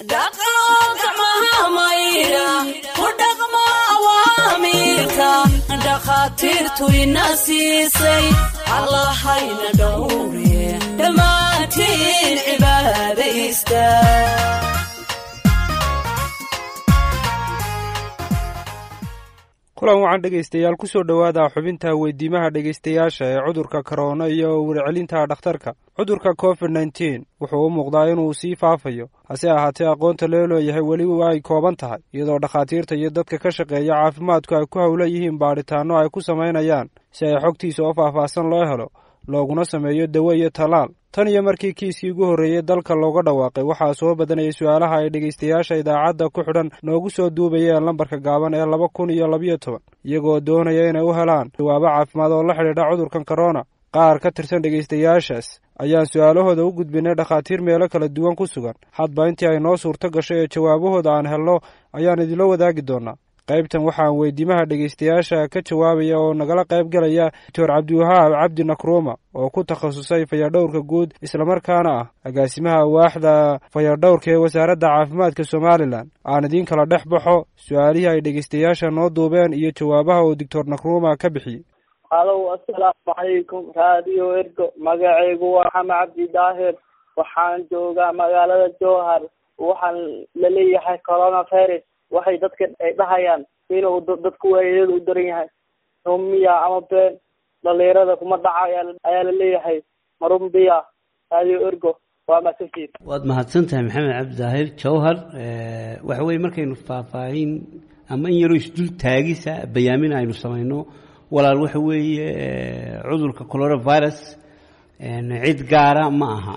dhaqo gacmaha maydha ku dhaqmo awaamiirka dhakhaatiirtu ina siisay allahayna dhowre dhammaantiin cibaadaysta kulan wacan dhegaystayaal ku soo dhowaada xubinta weydiimaha dhegaystayaasha ee cudurka korona iyo warcelinta dhakhtarka cudurka covid nneteen wuxuu u muuqdaa inuu sii faafayo hase ahaatee aqoonta loo leeyahay weli ay kooban tahay iyadoo dhakhaatiirta iyo dadka ka shaqeeya caafimaadku ay ku howla yihiin baadhitaanno ay ku samaynayaan si ay xogtiisa oo faahfaahsan loo helo looguna sameeyo dawo iyo tallaal tan iyo markii kiiskii ugu horreeyey dalka looga dhawaaqay waxaa soo badanayay su-aalaha ay dhegaystayaasha idaacadda ku xidhan noogu soo duubayeen lambarka gaaban ee laba kun iyo labayo toban iyagoo doonaya inay u helaan jawaabo caafimaad oo la xidhiidha cudurkan korona qaar ka tirsan dhegaystayaashaas ayaan su-aalahooda u gudbinay dhakhaatiir meelo kala duwan ku sugan hadba intii ay noo suurto gasho ee jawaabahooda aan helno ayaan idinla wadaagi doonaa qaybtan waxaan weydiimaha dhegaystayaasha ka jawaabaya oo nagala qayb galaya doctor cabdiwahaab cabdi nakruuma oo ku takhasusay fayadhowrka guud islamarkaana ah agaasimaha waaxda fayadhowrka ee wasaaradda caafimaadka somalilan aan idiin kala dhex baxo su-aalihii ay dhegaystayaasha noo duubeen iyo jawaabaha uu doctor nakruuma ka bixiyey halow assalaamu calaykum raadiyo ergo magacaygu waa xame cabdi daahir waxaan joogaa magaalada jowhar waxaan laleeyahay corona virus waxay dadka ay dhahayaan inuu dadku waayada u daran yahay rumiya ama been dhalinyarada kuma dhaca ayaa laleeyahay marumbiya raadiyo ergo waa maasaftiid waad mahadsan tahay maxamed cabdi daahir jawhar waxa weye markaynu faahfaahin ama in yaroo isdul taagisa bayaamin aynu samayno walaal waxa weeye cudurka coronavirus cid gaara ma aha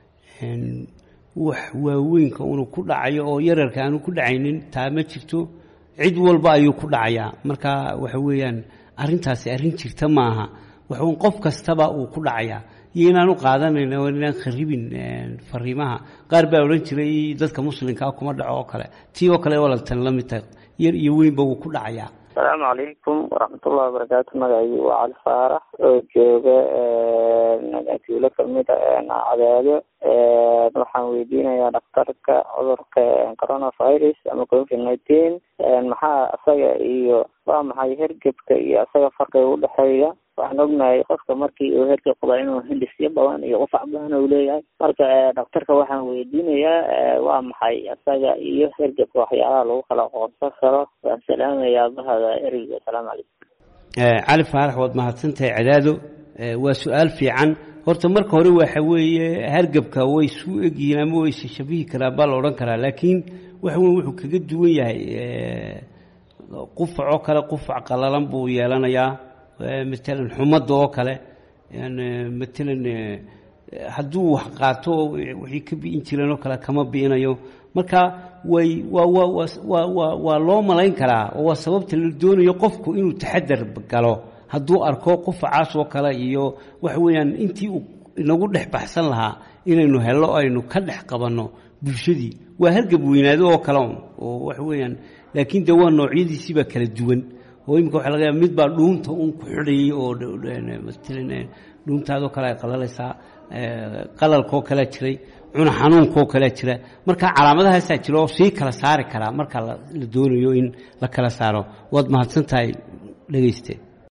wax waaweynka unu ku dhacayo oo yararka aanu ku dhacaynin taa ma jirto cid walba ayuu ku dhacayaa marka waxa weeyaan arrintaasi arrin jirta maaha waxuun qof kastaba uu ku dhacayaa iyo inaanu qaadanayna inaan kharibin fariimaha qaar baa odhan jiray dadka muslimkaa kuma dhaco oo kale tii oo kale walaaltan la mid tahay yar iyo weynba wuu ku dhacayaa asalaamu calaykum waraxmatullahi wabarakaatu magacaygu waa cali faarax oo jooga tuulo kamid a cadaado waxaan weydiinayaa dhakhtarka cudurka coronavirus ama covid nineteen maxaa isaga iyo waa maxay hergebka iyo isaga farqiga udhexeeya waxaan ognahay qofka markii uu hergeb qaba inuu hindhisyo badan iyo qufac badan uu leeyahay marka dhakhtarka waxaan weydiinayaa waa maxay isaga iyo hergebka waxyaalaha lagu kala qoonsan karo waan salaamayaa bahada ereyga asalaamu calaykum cali faarax waad mahadsantahay cadaado waa su-aal fiican horta marka hore waxa weeye hargebka way isu egyihiin ama way isshabihi karaa baa la odhan karaa laakiin waxa wey wuxuu kaga duwan yahay qufacoo kale qufac qalalan buu yeelanayaa matalan xumadda oo kale matalan hadduu wax qaato wixii ka bi'in jireen oo kale kama bi'inayo marka way waa waa waa waa waa loo malayn karaa oo waa sababta la doonayo qofku inuu taxadar galo hadduu arko qufacaas oo kale iyo waxa weeyaan intii uu inagu dhex baxsan lahaa inaynu hello aynu ka dhex qabanno bulshadii waa hargab weynaado oo kale un oo waxa weeyaan laakiin de waa noocyadiisiibaa kala duwan oo imika waxa laga yaaba mid baa dhuunta un ku xidhayay oo matalan dhuuntaadoo kale ay qalalaysaa qalalkaoo kalea jiray cuna xanuunkaoo kalea jira marka calaamadahaasaa jira oo sii kala saari karaa marka la doonayo in la kala saaro waad mahadsan tahay dhegeyste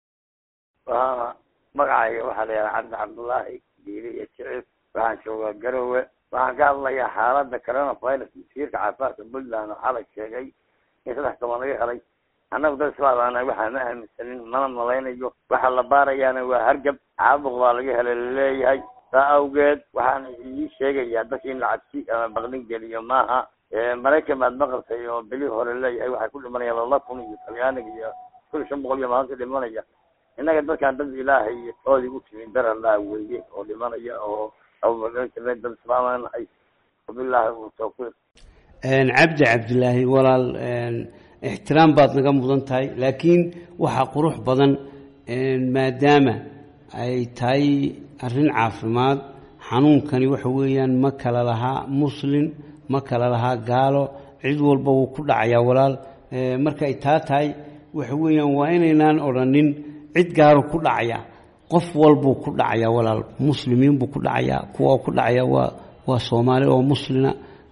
magacayga waxaa la yidhaha cabdi cabdullaahi diili iyo jicib waxaan joogaa garowe waxaan ka hadlayaa xaaladda coronavirus wasiirka caafimaadka puntland oo xalay sheegay in saddex toban laga helay annagu dad islaamana waxaa ma aaminsanin mana malaynayo waxa la baarayaana waa hargab caabuq baa laga helay laleeyahay saa awgeed waxaan ii sheegayaa dadka in la cabsi ama baqdin geliyo maaha maraykan baad maqaltay oo beli hore leeyahay waxay ku dhimanayaan laba kun iyo talyaaniga iyo kun iyo shan boqol iyo maalinta dhimanaya innaga dadkaan dad ilaahay oodii u timi daralaa weeye oo dhimanaya oo abubakar dad islaamana nahay wabilaahi tawfiiq cabdi cabdilaahi walaal ixtiraam baad naga mudan tahay laakiin waxaa qurux badan maadaama ay tahay arrin caafimaad xanuunkani waxa weeyaan ma kala lahaa muslin ma kala lahaa gaalo cid walba wuu ku dhacayaa walaal marka ay taa tahay waxa weeyaan waa inaynaan odhanin cid gaaru ku dhacaya qof walbuu ku dhacayaa walaal muslimiin buu ku dhacayaa kuwa ku dhacaya waa waa soomaali oo muslina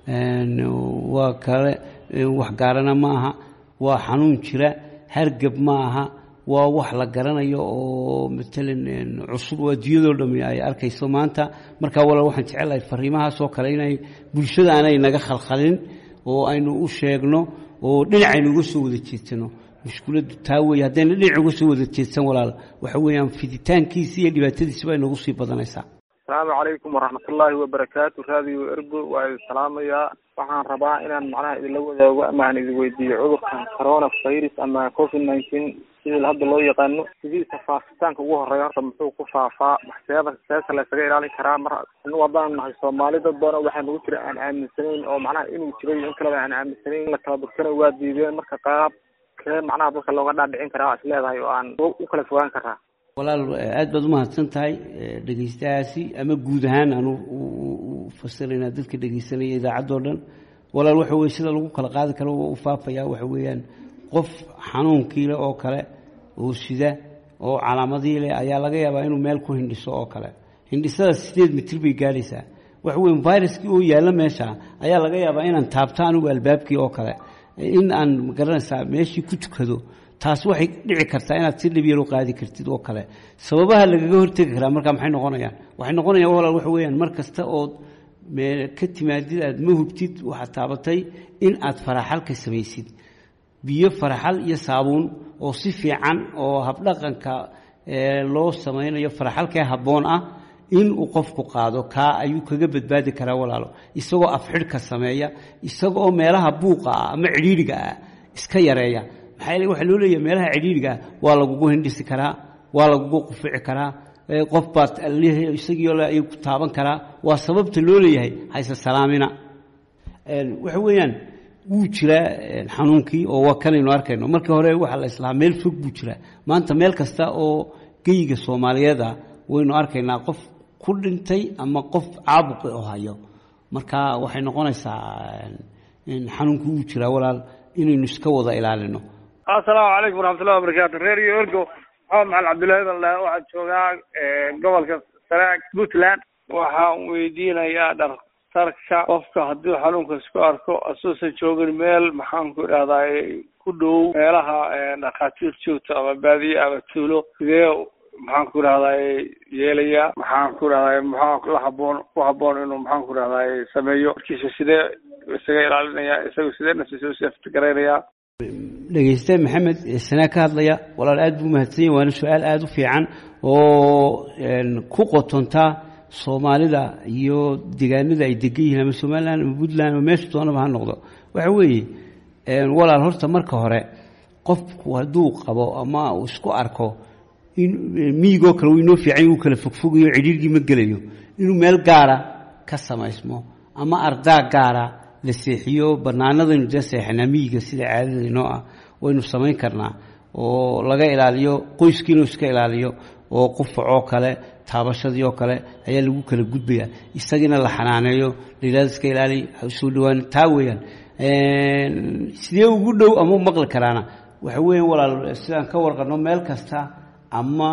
waa kale wax gaarana ma aha waa xanuun jira hargab ma aha waa wax la garanayo oo matalan cusub oo adduunyadoo dhami ay arkayso maanta markaa walaal waxaan jecelahay fariimahaasoo kale inay bulshada aanay naga khalkhalin oo aynu u sheegno oo dhinacaynu uga soo wada jeedsano mushkiladdu taa weeye haddayna dhinac uga soo wada jeedsan walaal waxa weeyaan fiditaankiisi iyo dhibaatadiisi bay nagu sii badanaysaa asalaamu calaykum waraxmatullaahi wabarakaatu raadiyo ergo waa idin salaamayaa waxaan rabaa inaan macnaha idinla wadaago ama aan idin weydiiyo cudurkan corona virus ama covid nineteen sidii hadda loo yaqaano sidiisa faafitaanka ugu horeeya horta muxuu ku faafaa maxseeda seesa laysaga ilaalin karaa mar anu haddaan nahay soomaali dad badan waxaa nagu jira aan aaminsanayn oo macnaha inuu jiray in kaleba aan aaminsanayn in la kala durkana waa diideen marka qaab kee macnaha dadka looga dhaadhicin karaa is leedahay oo aan u kala fogaan karaa walaal aad baad umahadsan tahay dhegeystahaasi ama guud ahaan aan u fasiraynaa dadka dhegeysanaya idaacaddoo dhan walaal waxa weye sida lagu kala qaadi karo u faafaya waxa weeyaan qof xanuunkiile oo kale oo sida oo calaamadii leh ayaa laga yaabaa inuu meel ku hindhiso oo kale hindhisada sideed mitir bay gaadhaysaa waxa weya viruskii oo yaalla meesha ayaa laga yaabaa inaan taabto anigu albaabkii oo kale in aan magaranaysaa meeshii ku tukado taas waxay dhici kartaa inaad si dhib yar u qaadi kartid oo kale sababaha lagaga hortegi karaa markaa maxay noqonayaan waxay noqonayaan walaal waxa weeyaan mar kasta ood ka timaadid aad ma hubtid waxaad taabatay in aad faraxalka samaysid biyo faraxal iyo saabuun oo si fiican oo habdhaqanka loo samaynayo faraxalkee habboon ah in uu qofku qaado kaa ayuu kaga badbaadi karaa walaalo isagoo afxidhka sameeya isagaoo meelaha buuqa ah ama cidhiidhiga ah iska yareeya maxaa yeele waxaa loo leeyahay meelaha cidhiidhiga ah waa lagugu hindhisi karaa waa lagugu qufici karaa qof baad isagiio le ayuu ku taaban karaa waa sababta loo leeyahay hayse salaamina waxa weeyaan wuu jiraa xanuunkii oo waa kanaynu arkayno markii hore waxaa la islahaa meel fog buu jiraa maanta meel kasta oo geyiga soomaaliyeed ah waynu arkaynaa qof ku dhintay ama qof caabuqi oo hayo marka waxay noqonaysaa xanuunkii wuu jiraa walaal inaynu iska wada ilaalino assalaamu calaykum waraxmatullahi wabarakaatu reer iyo ergo maxamed maxamed cabdullaahi daldhe waxaan joogaa gobolka sanaag puntland waxaan weydiinayaa dhakhtarka qofka hadduu xanuunka isku arko asuusan joogin meel maxaan ku idhahdaa ku dhow meelaha dhakhaatiir joogto ama baadiye ama tuulo sidee maxaan ku idhahdaa yeelayaa maxaan ku idhahdaa maxaa la haboon ku haboon inuu maxaan ku idhahdaa sameeyo markiisa sidee isaga ilaalinaya isaga sidee naftiisa u saftigaraynaya dhegeyste maxamed sanaa ka hadlaya walaal aad buu mahadsan yahy waana su-aal aada u fiican oo ku qotontaa soomaalida iyo deegaanada ay degan yihiin ama somalilan ama puntland ama meesha doonaba ha noqdo waxa weeye walaal horta marka hore qofku hadduu qabo ama uu isku arko in miyigoo kale uu inoo fiican uu kala fogfogayo cidhiirgii ma gelayo inuu meel gaara ka samaysmo ama ardaa gaara la seexiyo banaanadaynu dee seexanaa miyiga sida caadada inoo ah waynu samayn karnaa oo laga ilaaliyo qoyskii inuu iska ilaaliyo oo qufacoo kale taabashadii oo kale ayaa lagu kala gudbayaa isagiina la xanaaneeyo layidhahdo iska ilaali soo dhawaan taa weeyaan sidee ugu dhow ama u maqli karaana waxa weeyaan walaal sidaan ka warqano meel kasta ama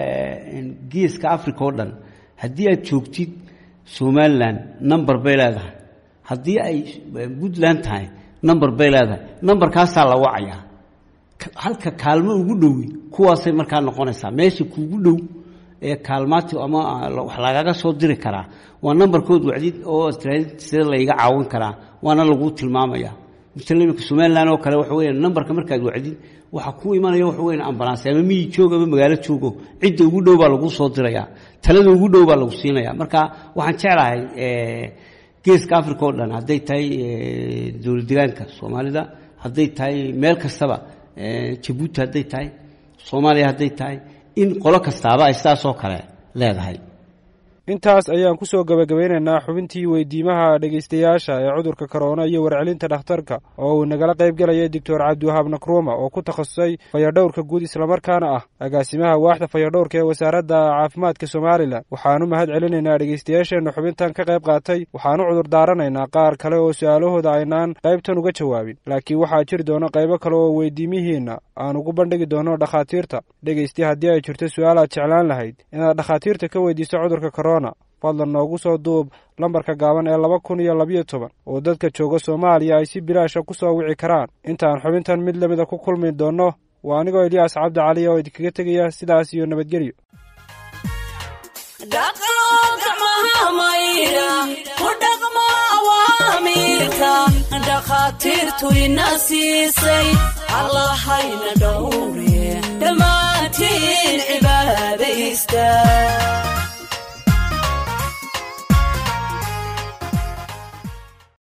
geeska africa oo dhan haddii aad joogtid somalilan number bay leedahay haddii ay puntland tahay number bay leedahay numberkaasaa la wacayaa halka kaalmo ugu dhowi kuwaasay markaa noqonaysaa meesha kuugu dhow ee kaalmaati ama wax lagaga soo diri karaa waa numberkood wacdid oo tiraadid sida layga caawin karaa waana lagu tilmaamaya misal imika somalilan oo kale waxa weeyaan numberka markaad wacdid waxa ku imanaya waxa weyan ambulance ama miyi joog ama magaalo joogo cidda ugu dhow baa lagu soo diraya talada ugu dhow baa lagu siinaya marka waxaan jeclahay geeska africa oo dhan hadday tahay dowlad degaanka soomaalida hadday tahay meel kastaba jabuuti hadday tahay soomaaliya hadday tahay in qolo kastaaba ay sidaasoo kale leedahay intaas ayaan ku soo gebagabeynaynaa xubintii weydiimaha dhegaystayaasha ee cudurka korona iyo warcelinta dhakhtarka oo uu nagala qayb galayay doctor cabdiwahaab nakruuma oo ku takhasusay fayadhowrka guud islamarkaana ah agaasimaha waaxda fayadhowrka ee wasaaradda caafimaadka somalilan waxaanu mahad celinaynaa dhegaystayaasheenna xubintan ka qayb qaatay waxaanu cudur daaranaynaa qaar kale oo su-aalahooda aynaan qaybtan uga jawaabin laakiin waxaa jiri doona qaybo kale oo weydiimihiinna aan ugu bandhigi doono dhakhaatiirta dhegaysti haddii ay jirto su-aal aad jeclaan lahayd inaad dhakhaatiirta ka weydiiso cudurka korona fadlan noogu soo duub lambarka gaaban ee laba kun iyo labiyo toban oo dadka jooga soomaaliya ay si bilaasha ku soo wici karaan intaan xubintan mid lamida ku kulmi doonno waa anigoo eliyaas cabdi cali oo idinkaga tegaya sidaas iyo nabadgelyo dhaqo gacmaha maydha ku dhaqmo awaamiirka dhakhaatiirtu ina siisay allahayna dhowre dhammaantiin cibaadaysta